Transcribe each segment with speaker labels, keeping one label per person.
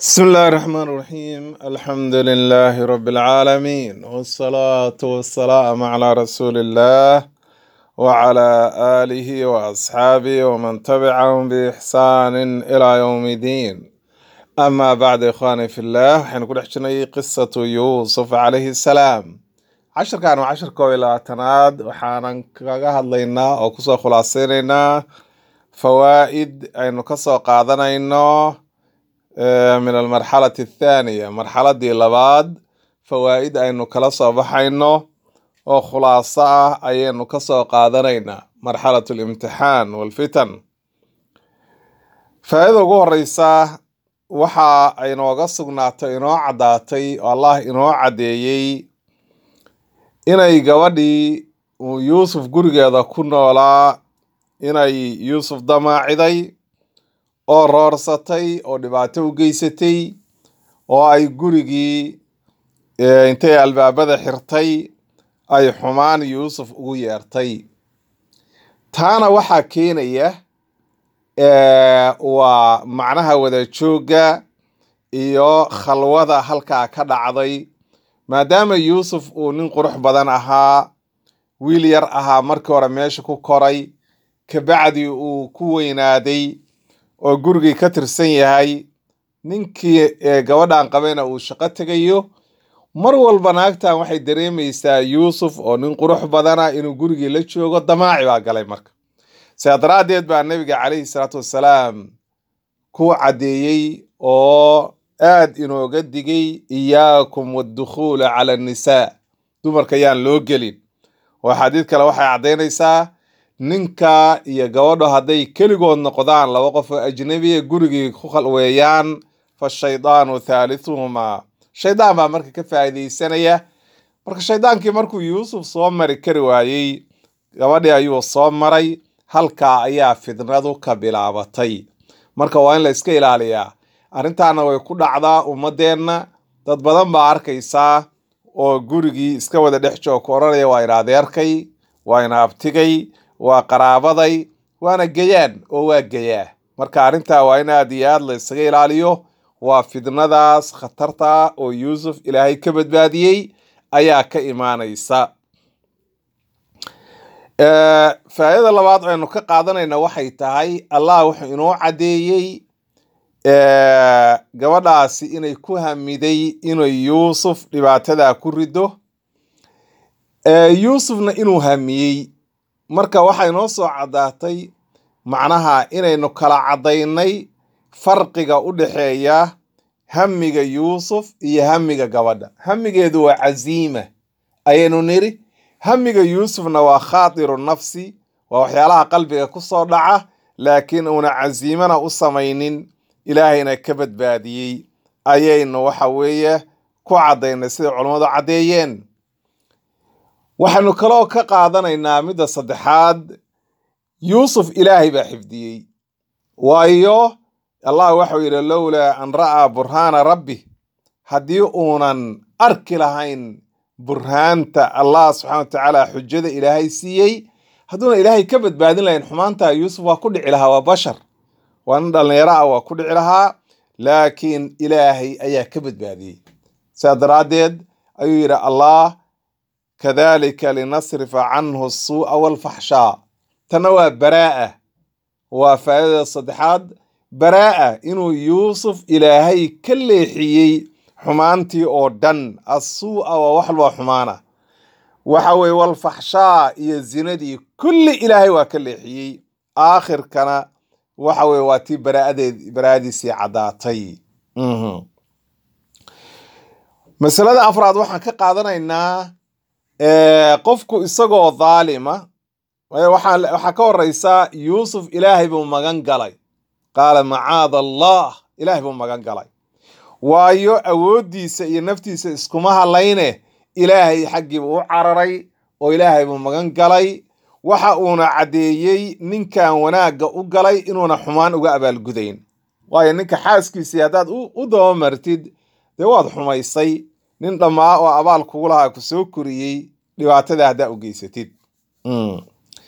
Speaker 1: بسم الله الرحمن الرحيم الحمد لله رب العالمين والصلاة والسلام على رسول الله وعلى آله وأصحابه ومن تبعهم بإحسان إلى يوم الدين أما بعد إخواني في الله حنقول حجني قصة يوسف عليه السلام عشر كانوا عشر كويلة تناد وحانا كاقا هدلينا أو كسو خلاصينينا فوائد أي كسو قادنا آه، من المرحلة الثانية مرحلة دي لباد فوائد أينو كلا soo baxayno oo khulaaso ah ayaynu ka soo qaadanaynaa marxalat اlimtixaan walfitan faa'iida ugu horeysa waxa ay inooga sugnaatay inoo caddaatay oo allah inoo caddeeyey inay gabadhii uu yuusuf gurigeeda ku noolaa inay yuusuf damaaciday oo roorsatay oo dhibaato u geysatay oo ay gurigii eh, intay albaabada xirtay ay xumaan yuusuf ugu yeertay taana waxaa keenaya eh, waa macnaha wada joogga iyo khalwada halkaa ka dhacday maadaama yuusuf uu nin qurux badan ahaa wiil yar ahaa markii hore meesha ku koray kabacdi uu ku weynaaday oo gurigii ka tirsan yahay ninkii eh, gabadhan qabayna uu shaqo tegayo mar walba naagtan waxay dareemaysaa yuusuf oo nin qurux badana inuu gurigii la joogo damaaci baa galay marka sidaa daraaddeed baa nebiga calayhi salaatu wassalaam ku caddeeyey oo aad inooga digay iyaakum waddukhuula cala annisaa dumarka yaan loo gelin oo xadiid kale waxay caddaynaysaa ninka iyo gabadho hadday keligood noqdaan laba qof oo ajnabiya gurigii ku khalweeyaan fa shaydaanu thaalithuhumaa shaydaan baa marka ka faa'iidaysanaya marka shaydaankii markuu yuusuf soo mari kari waayey gabadhii ayuu soo maray halkaa ayaa fidnadu ka bilaabatay marka waa in la iska ilaaliyaa arrintaana way ku dhacdaa ummadeenna dad badan baa arkaysaa oo gurigii iska wada dhex joog ku odhanaya waa ina adeerkay waa ina abtigay waa qaraabaday waana gayaan oo waa gayaa marka arrintaa waa in aad iyo aad la isaga ilaaliyo waa fidnadaas khatarta oo yuusuf ilaahay ka badbaadiyey ayaa ka imaanaysa Eh, faa'iidada labaad aynu ka qaadanayna waxay tahay allah wuxuu inoo caddeeyey eh, gabadhaasi inay ku hamiday inay yuusuf dhibaatadaa ku rido Eh, yuusufna inuu hamiyey marka waxay noo soo caddaatay macnaha inaynu kala caddaynay farqiga u dhexeeya hamiga yuusuf iyo hamiga gabadha hamigeedu waa casiima ayaynu niri hamiga yuusufna waa khaatiru nafsi waa waxyaalaha qalbiga ku soo dhaca laakiin uuna casiimana u samaynin ilaahayna ka badbaadiyey ayaynu waxa weeye ku caddaynay sida culammadu caddeeyeen waxaynu kaloo ka qaadanaynaa midda saddexaad yuusuf ilaahay baa xifdiyey waayo allah waxau yidhi lowlaa an ra'aa burhaana rabbi haddii uunan arki lahayn burhaanta allah subxana wa tacaala xujada ilaahay siiyey hadduuna ilaahay ka badbaadin lahayn xumaantaa yuusuf waa ku dhici lahaa waa bashar waa nin dhallinyaro ah waa ku dhici lahaa laakiin ilaahay ayaa ka badbaadiyey sidaa daraaddeed ayuu yidhi allah kadalika linasrifa canhu asuu'a walfaxshaa tanna waa baraa'a waa faa'idada saddexaad baraa'a inuu yuusuf ilaahay ka leexiyey xumaantii oo dhan assuu'a waa wax walba xumaana waxa weeye walfaxshaa iyo zinadii kulli ilaahay waa ka leexiyey aakhirkana waxa weye waa tii baraa'adeed baraa'adiisii caddaatay Mhm. masalada afraad waxaan ka qaadanaynaa eh, qofku isagoo dhaalima waayo waxaa waxaa ka horeysa yuusuf ilaahay buu magan galay qaala macaada allah ilaahay buu magan galay waayo awooddiisa iyo naftiisa iskuma halayne ilaahay xaggii buu u cararay oo ilaahay buu magan galay waxa uuna caddeeyey ninkan wanaagga u galay inuuna xumaan uga abaalgudayn waayo ninka xaaskiisii haddaad u u dabamartid dee waad xumaysay nin dhammaa oo abaal kugu lahaa ku soo koriyey dhibaatada haddaa u geysatid Mm.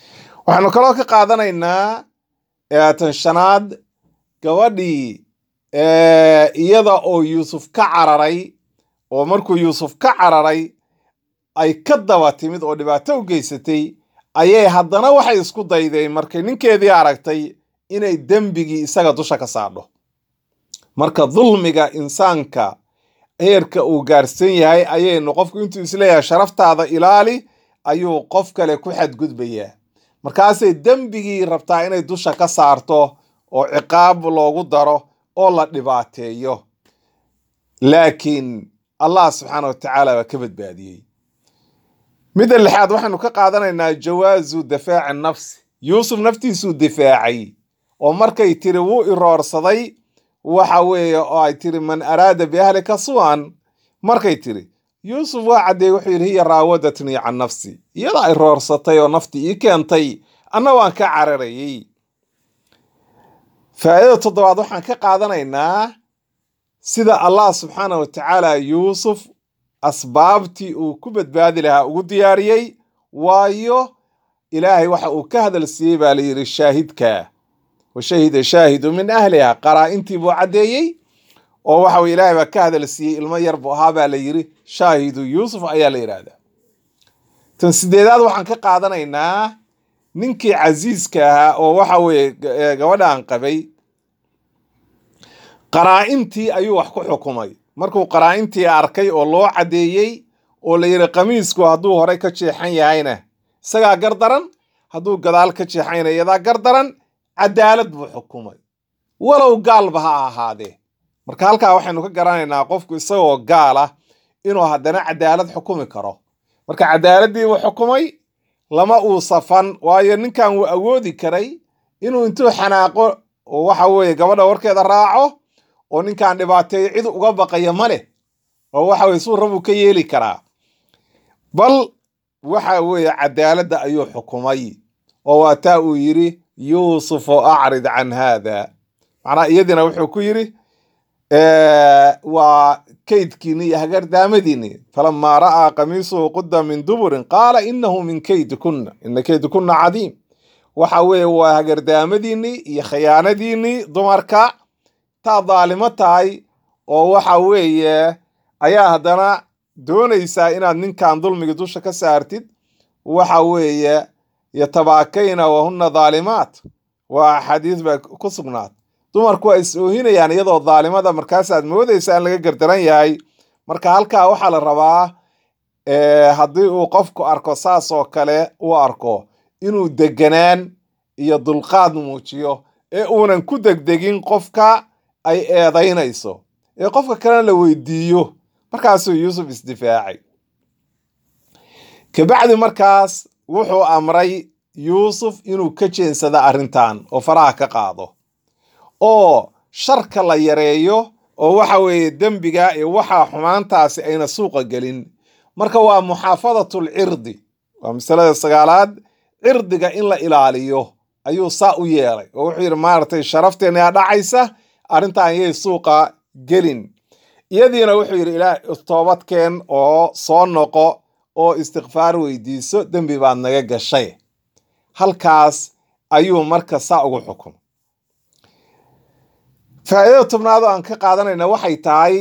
Speaker 1: waxaanu kaloo ka qaadanaynaa ee tan shanaad gabadhii iyada oo yuusuf ka cararay oo markuu yuusuf ka cararay ay ka daba timid oo dhibaato u geysatay ayay haddana waxay isku daydeen markay ninkeedii aragtay inay dembigii isaga dusha ka saadho marka dulmiga insaanka heerka uu gaarsan yahay ayaynu qofku intuu isleeyahay sharaftaada ilaali ayuu qof kale ku xadgudbayaa markaasay dembigii rabtaa inay dusha ka saarto oo ciqaab loogu daro oo la dhibaateeyo laakiin allah subxaana wa tacaala waa ka badbaadiyey midda lixaad waxaynu ka qaadanaynaa jawaazu difaaci nafsi yuusuf naftiisuu difaacay oo markay tiri wuu iroorsaday waxa weeye oo ay tiri man araada biahlika suwan markay tiri yuusuf waa caddeey wuxuu yidhi hiya raawadatnii can nafsi iyadaa iroorsatay oo nafti ii keentay anna waan ka cararayey faa'iidada toddobaad waxaan ka qaadanaynaa sida allah subxaana wa tacaala yuusuf asbaabtii uu ku badbaadi lahaa ugu diyaariyey waayo ilaahay waxa uu ka hadal siiyey baa layidhi shaahidka wa shahida shaahidu min ahliha qaraa-intii buu caddeeyey oo waxa weye ilaahay baa ka hadal siiyey ilmo yar buu ahaa baa la yidhi shaahidu yuusuf ayaa la yidhaahdaa tan sideedaad waxaan ka qaadanaynaa ninkii casiiska ahaa oo waxa weeye gabadhaan qabay qaraa-intii ayuu wax ku xukumay markuu qaraa-intii arkay oo loo caddeeyey oo la yidhi qamiisku hadduu horey ka jeexan yahayna isagaa gardaran hadduu gadaal ka jeexayna iyadaa gardaran cadaalad buu xukumay walow gaalba ha ahaadee marka halkaa waxaynu ka garanaynaa qofku isagoo gaal ah inuu haddana cadaalad xukumi karo marka cadaaladdiibuu xukumay lama uu safan waayo ninkan wuu awoodi karay inuu intuu xanaaqo oo waxa weeye gabadha warkeeda raaco oo ninkan dhibaateeyo cid uga baqaya ma leh oo waxa weye suu rabuu ka yeeli karaa bal waxa weeye cadaaladda ayuu xukumay oo waa taa uu yidhi yuusufu acrid can haada macnaha iyadiina wuxuu ku yidhi waa kaydkiini iyo hagardaamadiini falamaa ra'aa qamiisuhu qudda min duburin qaala inahu min kaydikunna ina kaydikunna cadiim waxa weeye waa hagardaamadiini iyo khiyaanadiini dumarka taa daalimo tahay oo waxa weeye ayaa haddana doonaysaa inaad ninkan dulmiga dusha ka saartid waxa weeye yatabaakayna wahuna daalimaat waa axaadiis baa ku sugnaat dumarku waa is oohinayaan iyadoo daalimada markaasaad moodaysa in laga gardaran yahay marka halkaa waxaa la rabaa haddii uu qofku arko saas oo kale uu arko inuu deganaan iyo dulqaad muujiyo ee uunan ku degdegin qofka ay eedaynayso ee qofka kalena la weydiiyo markaasuu yuusuf isdifaacay kabacdi markaas wuxuu amray yuusuf inuu ka jeensado arrintan oo faraha ka qaado oo sharka la yareeyo oo waxa weeye dembiga iyo waxaa xumaantaasi ayna suuqa gelin marka waa muxaafadatul cirdi waa masalada sagaalaad cirdiga in la ilaaliyo ayuu saa u yeelay oo wuxuu yidhi maaragtay sharafteena yaa dhacaysa arrintan yay suuqa gelin iyadiina wuxuu yidhi ilaah toobadkeen oo soo noqo oo istikfaar weydiiso dembi baad naga gashay halkaas ayuu marka saa ugu xukumay faa'iidada tobnaad oo aan ka qaadanayna waxay tahay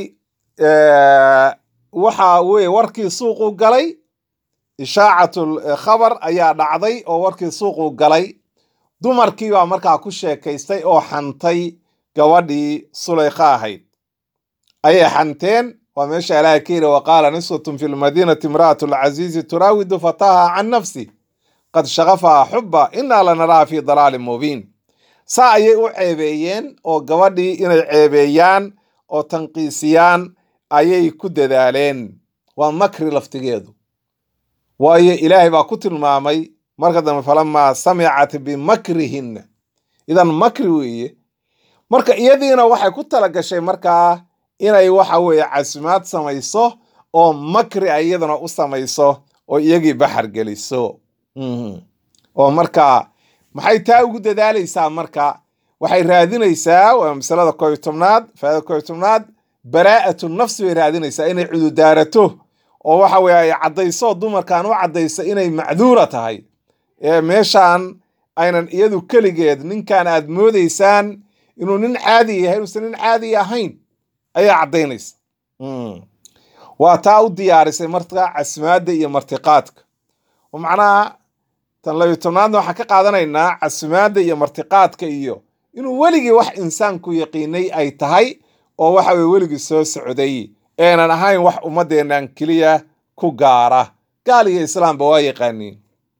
Speaker 1: waxa weye warkii suuqu galay ishaacatul khabar ayaa dhacday oo warkii suuqu galay dumarkii baa markaa ku sheekaystay oo xantay gabadhii sulaykha ahayd ayay xanteen waa meesha ilaahay ka yidhi waqaala niswatun fi lmadiinati imra'atu lcaziizi turaawidu fataha can nafsi qad shaqafaha xuba inaa lanaraha fi dalaalin mubiin saa ayay u ceebeeyeen oo gabadhii inay ceebeeyaan oo tanqiisiyaan ayay ku dadaaleen waa makri laftigeedu waayo ilaahay baa ku tilmaamay marka dambe falamaa samicat bimakrihinna idan makri weeye marka iyadiina waxay ku tala gashay markaa inay waxa weeye casimaad samayso oo makri ay iyaduna u samayso oo iyagii baxar geliso oo marka maxay taa ugu dadaalaysaa marka waxay raadinaysaa waa masalada koobiy tobnaad faada koobiy tobnaad baraa'atu nafsi bay raadinaysaa inay cududaarato oo waxa weye ay caddayso dumarkan u caddayso inay macduura tahay ee meeshaan aynan iyadu keligeed ninkan aad moodaysaan inuu nin caadi yahay inuusan nin caadi ahayn ayaa caddaynaysa waa taa u diyaarisay marka casmaadda iyo martiqaadka oo macnaha tan labiyo tobnaadna waxaan ka qaadanaynaa casmaadda iyo martiqaadka iyo inuu weligii wax insaanku yaqiinay ay tahay oo waxa weye weligii soo socday eenan ahayn wax ummaddeennan keliya ku gaara gaal iyo islaamba waa yaqaaniin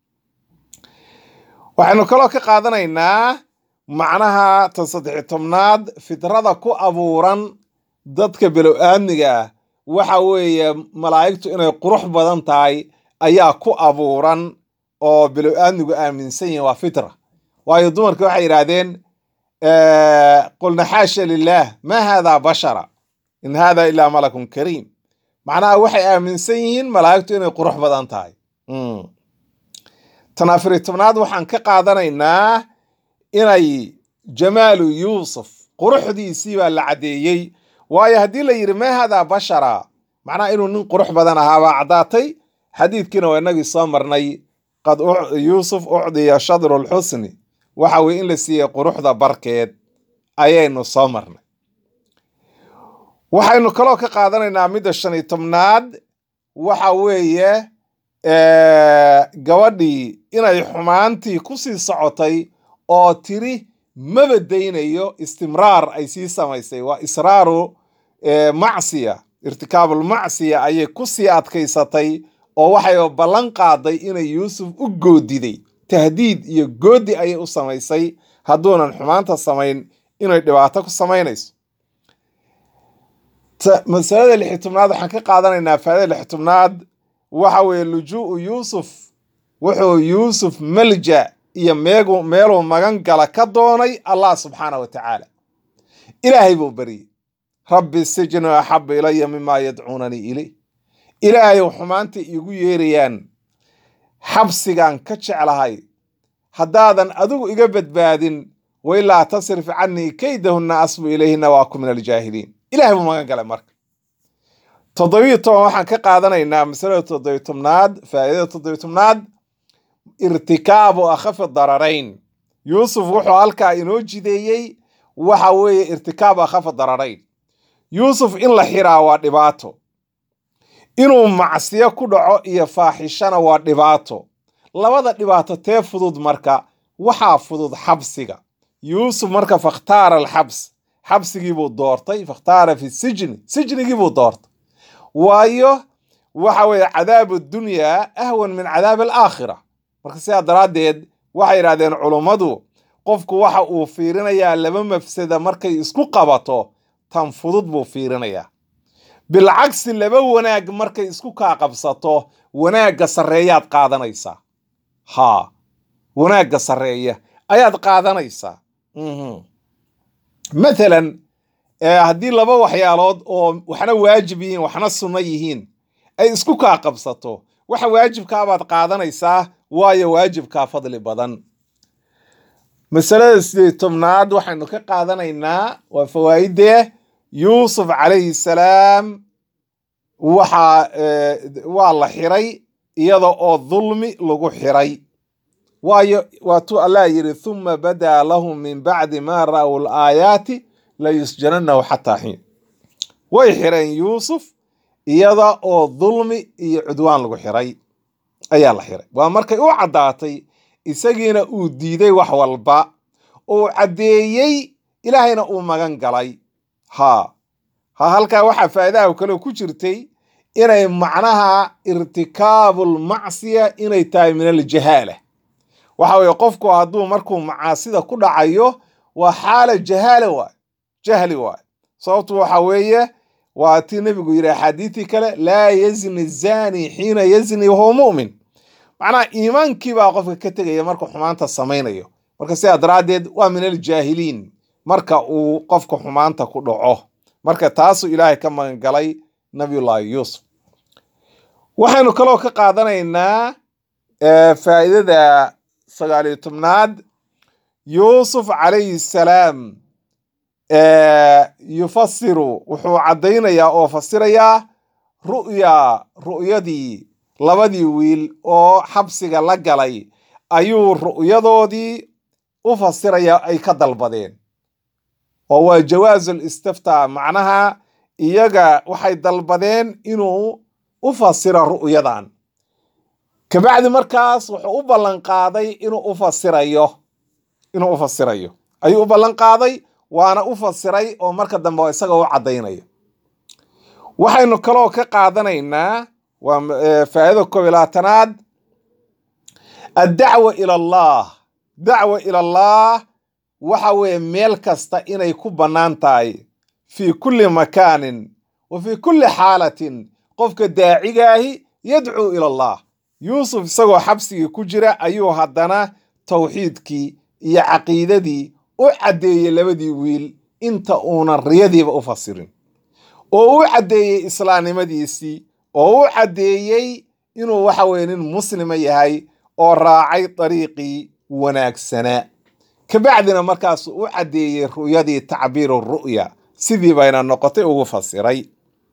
Speaker 1: waxaynu kaloo ka qaadanaynaa macnaha tan saddexiy tobnaad fidrada ku abuuran dadka below-aadmiga ah waxa weeye malaa'igtu inay qurux badan tahay ayaa ku abuuran oo below-aadmigu aaminsan yihin waa fitra waayo dumarka waxay yidhaahdeen qulna xaasha lilaah ma haadaa bashara in haada ilaa malakun kariim macnaha waxay aaminsan yihiin malaa'igtu inay qurux badan tahay tan afariy tobnaad waxaan ka qaadanaynaa inay jamaalu yuusuf quruxdiisii baa la caddeeyey waayo haddii la yidhi ma haadaa bashara macnaha inuu nin qurux badan ahaa baa caddaatay xadiidkiina waa inagii soo marnay qad yuusuf ucdiya shadru lxusni waxa weye in la siiyey quruxda barkeed ayaynu soo marnay waxaynu kaloo ka qaadanaynaa midda shan iyo tobnaad waxa weeye gabadhii inay xumaantii ku sii socotay oo tiri maba daynayo istimraar ay sii samaysay waa israaru macsiya irtikaabulmacsiya ayay ku sii adkaysatay oo waxay ballan qaaday inay yuusuf u goodiday tahdiid iyo goodi ayay u samaysay hadduunan xumaanta samayn inay dhibaato ku samaynayso masalada lixi tobnaad waxaan ka qaadanaynaa faadada lixi tobnaad waxa weeye lujuu'u yuusuf wuxuu yuusuf malja iyo meegu meeluu magan gala ka doonay allah subxaana wa tacaala ilaahay buu baryey rabbi sijnu axabu ilaya mima yadcuunanii iley ilaahayow xumaanta iigu yeerayaan xabsigaan ka jeclahay haddaadan adigu iga badbaadin wailaa tasrif canii kaydahunna asbu ilayhina waa ku min aljaahiliin ilahay buu magan galay marka toddobiyo toban waxaan ka qaadanaynaa masalada toddobiyo tobnaad faa'iidada toddobiyo tobnaad irtikaabu akhafi dararayn yuusuf wuxuu halkaa inoo jideeyey waxa weeye irtikaabu akhafi dararayn yuusuf in la xiraa waa dhibaato inuu macsiyo ku dhaco iyo faaxishana waa dhibaato labada dhibaato tee fudud marka waxaa fudud xabsiga yuusuf marka fakhtaara alxabs xabsigiibuu doortay fakhtaara fi sijni sijnigiibuu doortay waayo waxa weeye cadaabu dunyaa ahwan min cadaabi alaakhira marka sidaa daraaddeed waxay yidhahdeen culummadu qofku waxa uu fiirinayaa laba mafsada markay isku qabato tan fudud buu fiirinayaa bilcagsi laba wanaag markay isku kaa qabsato wanaagga sarreeyaad qaadanaysaa haa wanaagga sarreeya ayaad qaadanaysaa mathalan haddii laba waxyaalood oo waxna waajib yihiin waxna sunno yihiin ay isku kaa qabsato waxa waajibkaabaad qaadanaysaa waayo waajibkaa fadli badan masalada sideed tobnaad waxaynu ka qaadanaynaa waa fawaa'idee yuusuf calayhi salaam waxaa waa la xiray iyada oo dulmi lagu xiray waayo waatuu allah yidhi thuma badaa lahum min bacdi maa ra'w laayaati layusjananahu xataa xiin way xireen yuusuf iyada oo dulmi iyo cudwaan lagu xiray ayaa la xiray waa markay u caddaatay isagiina uu diiday wax walba uu caddeeyey ilaahayna uu magan galay haa ha halkaa waxaa faa'iidaha kale ku jirtay inay macnaha irtikaabulmacsiya inay tahay min aljahaala waxa weeye qofku hadduu markuu macaasida ku dhacayo waa xaala jahaala waay jahli waay sababtu waxa weeye waa tii nebigu yidhi axaadiidii kale laa yazni zani xiina yazni wahuwa mu'min macnaha iimaankii baa qofka ka tegaya markuu xumaanta samaynayo marka sidaa daraaddeed waa min aljaahiliin marka uu qofka xumaanta ku dhaco marka taasuu ilaahay ka magan galay nabiyullaahi yuusuf waxaynu kaloo ka qaadanaynaa faa'iidada sagaaliyo tobnaad yuusuf calayhi salaam yufasiru wuxuu caddaynayaa oo fasirayaa ru'ya ru'yadii labadii wiil oo xabsiga la galay ayuu ru'yadoodii u fasirayaa ay ka dalbadeen oo waa jawaasul istiftaa macnaha iyaga waxay dalbadeen inuu u fasiro ru'yadan kabacdi markaas wuxuu u ballan qaaday inuu u fasirayo inuu u fasirayo ayuu u ballan qaaday waana u fasiray oo marka dambe isaga u caddaynayo waxaynu kaloo ka qaadanaynaa waa faa'iida koob iyo labaatanaad addacwa ila allah dacwa ila allah waxa weeye meel kasta inay ku bannaan tahay fii kulli makaanin wa fii kulli xaalatin qofka daacigaahi yadcuu ila allah yuusuf isagoo xabsigii ku jira ayuu haddana tawxiidkii iyo caqiidadii u caddeeyey labadii wiil inta uunan riyadiiba u fasirin oo u caddeeyey islaamnimadiisii oo u caddeeyey inuu waxa weye nin muslima yahay oo raacay dariiqii wanaagsanaa kabacdina markaasuu u caddeeyey ru'yadii tacbiiru ru'ya sidii bayna noqotay ugu fasiray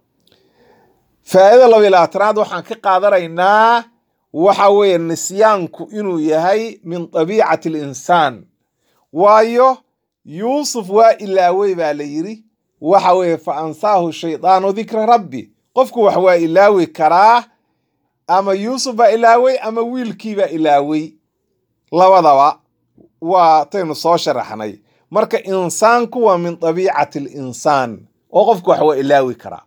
Speaker 1: faa'iida laba iyo labaatanaad waxaan ka qaadanaynaa waxa weeye nisyaanku inuu yahay min dabiicati alinsaan waayo yuusuf waa ilaawey baa la yidhi waxa weeye fa ansaahu shaydaanu dikra rabbi qofku wax waa ilaawi karaa ama yuusuf baa ilaawey ama wiilkiibaa ilaawey labadaba waa taynu soo sharaxnay marka insaanku waa min dabiicati alinsaan oo qofku wax waa ilaawi karaa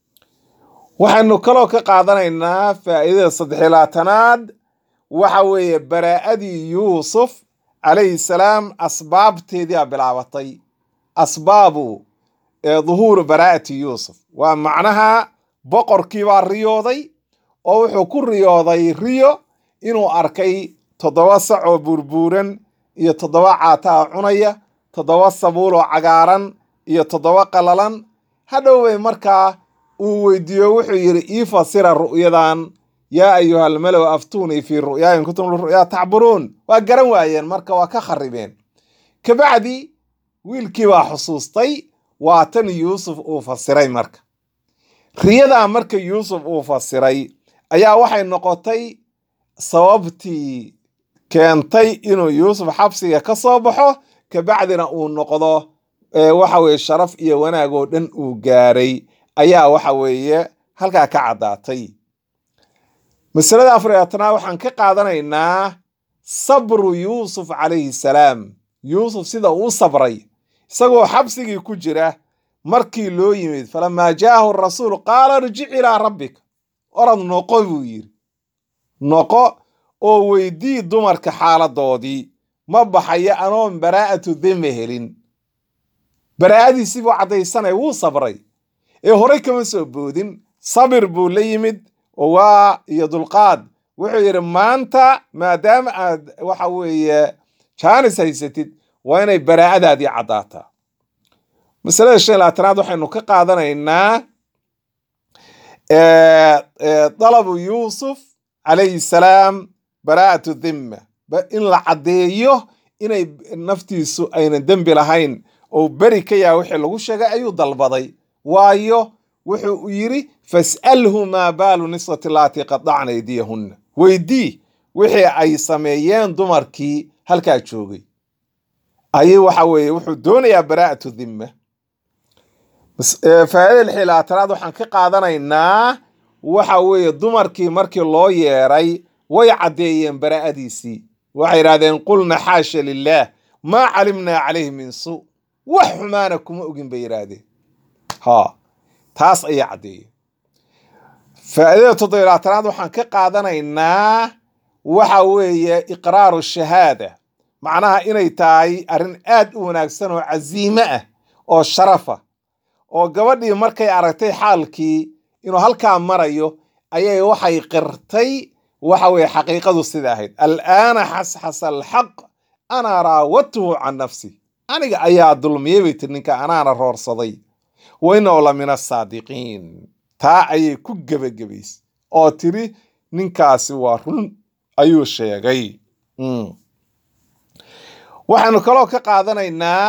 Speaker 1: waxaynu kaloo ka qaadanaynaa faa'iidada saddexiyo labaatanaad waxa weeye baraa'adii yuusuf calayhi salaam asbaabteediaa bilaabatay asbaabu duhuuru baraa'ati yuusuf waa macnaha boqorkiibaa riyooday oo wuxuu ku riyooday riyo inuu arkay toddoba sac oo buurbuuran iyo toddoba caataa cunaya toddoba sabuul oo cagaaran iyo toddoba qalalan hadhowbay markaa uu weydiiyo wuxuu yidhi ii fasira ru'yadan yaa ayuha almalow aftuunii fii ru'yaa in kuntum liru'yaa tacburuun waa garan waayeen marka waa ka kharibeen kabacdi wiilkii baa xusuustay waa tan yuusuf uu fasiray marka riyadaa marka yuusuf uu fasiray ayaa waxay noqotay sababtii keentay inuu yuusuf xabsiga ka soo baxo kabacdina uu noqdo waxa weye sharaf iyo wanaag oo dhan uu gaaray ayaa waxa weeye halkaa ka caddaatay masalada afar iyo tanaad waxaan ka qaadanaynaa sabru yuusuf calayhi salaam yuusuf sida uu sabray isagoo xabsigii ku jira markii loo yimid falamaa jaahu rasuul qaala irjic ilaa rabbika orad noqo buu yidhi noqo oo weydii dumarka xaaladoodii ma baxayo anoon baraa'atu dime helin baraa'adiisii buu caddaysanaya wuu sabray ee horey kama soo boodin sabir buu la yimid oo waa iyo dulqaad wuxuu yidhi maanta maadaama aad waxa weeye jaanis haysatid waa inay baraa'adaadii caddaataa masalada shan labaatanaad waxaynu ka qaadanaynaa dalabu yuusuf calayhi salaam baraa'atu dhimma in la caddeeyo inay naftiisu aynan dembi lahayn oo beri ka yaha wixii lagu sheegay ayuu dalbaday waayo wuxuu yidhi fas'alhu maa baalu niswati laatii qadacna aydiyahunna weydii wixii ay sameeyeen dumarkii halkaa joogay ayay waxa weeye wuxuu doonayaa baraa'atu dhimma faa'ida lixii labaatanaad waxaan ka qaadanaynaa waxa weeye dumarkii markii loo yeeray way caddeeyeen baraa'adiisii waxay yidhahdeen qulna xaasha lilaah maa calimnaa calayhi min suu wax xumaana kuma ogin bay yidhaahdeen ha taas ayaa caddeeyeen faa'idada toddobiy labaatanaad waxaan ka qaadanaynaa waxa weeye iqraaru shahaada macnaha inay tahay arrin aad u wanaagsan oo casiime ah oo sharafa oo gabadhii markay aragtay xaalkii inuu halkaa marayo ayay waxay qirtay waxa weye xaqiiqadu sida ahayd al'aana xasxasa alxaq anaa raawadtuhu can nafsi aniga ayaa dulmiyey bay tiri ninka anaana roorsaday wa inahu la min asaadiqiin taa ayay ku gebagabaysay oo tiri ninkaasi waa run ayuu sheegay waxaanu kaloo ka qaadanaynaa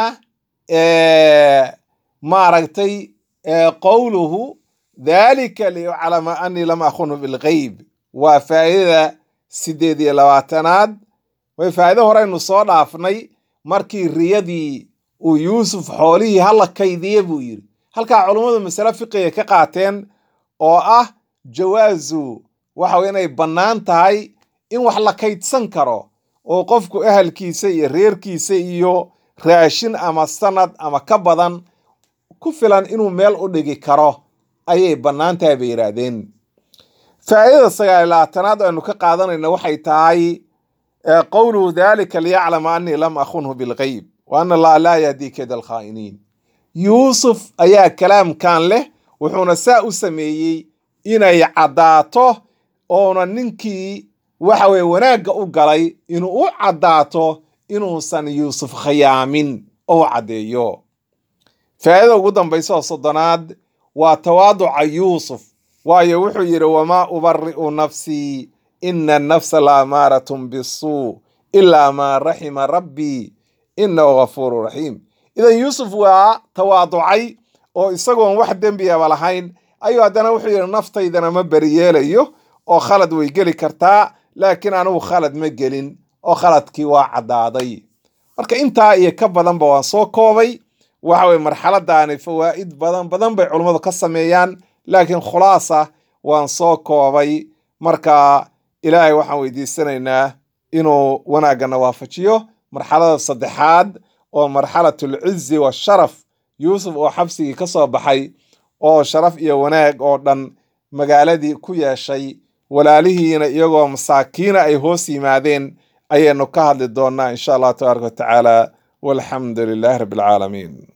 Speaker 1: maaragtay qowluhu dalika liyuclama anii lam akunhu bilgeyb waa faa'idada sideed iyo labaatanaad way faa'ido horeynu soo dhaafnay markii riyadii uu yuusuf xoolihii hala kaydiye buu yidhi halkaa culummadu masale fiqiga ka qaateen oo ah jawaasu waxa weye inay bannaan tahay in wax la kaydsan karo oo qofku ahalkiisa iyo reerkiisa iyo raashin ama sanad ama ka badan ku filan inuu meel u dhigi karo ayay bannaan tahay bay yidhaahdeen faa'idada sagaal labaatanaad aynu ka qaadanayna waxay tahay qowluhu dalika liyaclama anii lam akunhu bilgeyb wa ana allaha laa yahdii keda alkhaa'iniin yuusuf ayaa kalaamkan leh wuxuuna saa u sameeyey inay caddaato oona ninkii waxa weye wanaagga u galay inuu u caddaato inuusan yuusuf khayaamin oo caddeeyo faa'idada ugu dambaysa oo soddonaad waa tawaaduca yuusuf waayo wuxuu yidhi wamaa ubari'u nafsii ina annafsa la amaaratun bisuu ilaa maa raxima rabbii inahu gafuuru raxiim idan yuusuf waa tawaaducay oo isagoon wax dembiyaba lahayn ayuu haddana wuxuu yidhi naftaydana ma beriyeelayo oo khalad way geli kartaa laakiin anugu khalad ma gelin oo khaladkii waa caddaaday marka intaa iyo ka badanba waan soo koobay waxa weye marxaladaani fawaa'id badan badan bay culummadu ka sameeyaan laakiin khulaasa waan soo koobay marka ilaahay waxaan weydiisanaynaa inuu wanaagana waafajiyo marxalada saddexaad oo marxalatul cizi washaraf yuusuf oo xabsigii ka soo baxay oo sharaf iyo wanaag oo dhan magaaladii ku yeeshay walaalihiina iyagoo masaakiina ay hoos yimaadeen ayaynu ka hadli doonnaa insha allah tabaaraka wa tacaala walxamdu lilaahi rabbi alcaalamiin